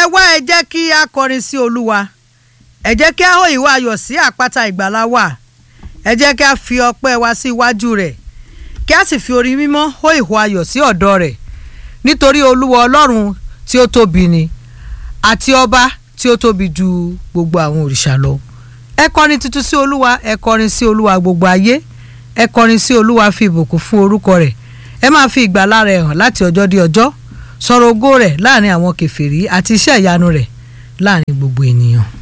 ẹ wá ẹ jẹ́ kí a kọrin sí olúwa ẹ jẹ́ kí a hó ìwà ayọ̀ sí àpáta ìgbàlá wa ẹ jẹ́ kí a fi ọpẹ́ wa sí iwájú rẹ̀ kí a sì fi orin mímọ́ hó ìhó ayọ̀ sí ọ̀dọ̀ rẹ̀ nítorí olúwa ọlọ́run tí ó tóbi ni àti ọba tí ó tóbi ju gbogbo àwọn òrìṣà lọ ẹ kọrin tuntun sí olúwa ẹ kọrin sí olúwa gbogbo ayé ẹ kọrin sí olúwa fi ìbùkún fún orúkọ rẹ̀ ẹ máa fi ìgbàlà rẹ̀ hàn láti ọjọ́ dé ọjọ́ sọ̀rọ̀ ògo rẹ̀ láàrin àwọn kèfèrí àti iṣẹ́ ìyanu rẹ̀ láàrin gbogbo ènìyàn.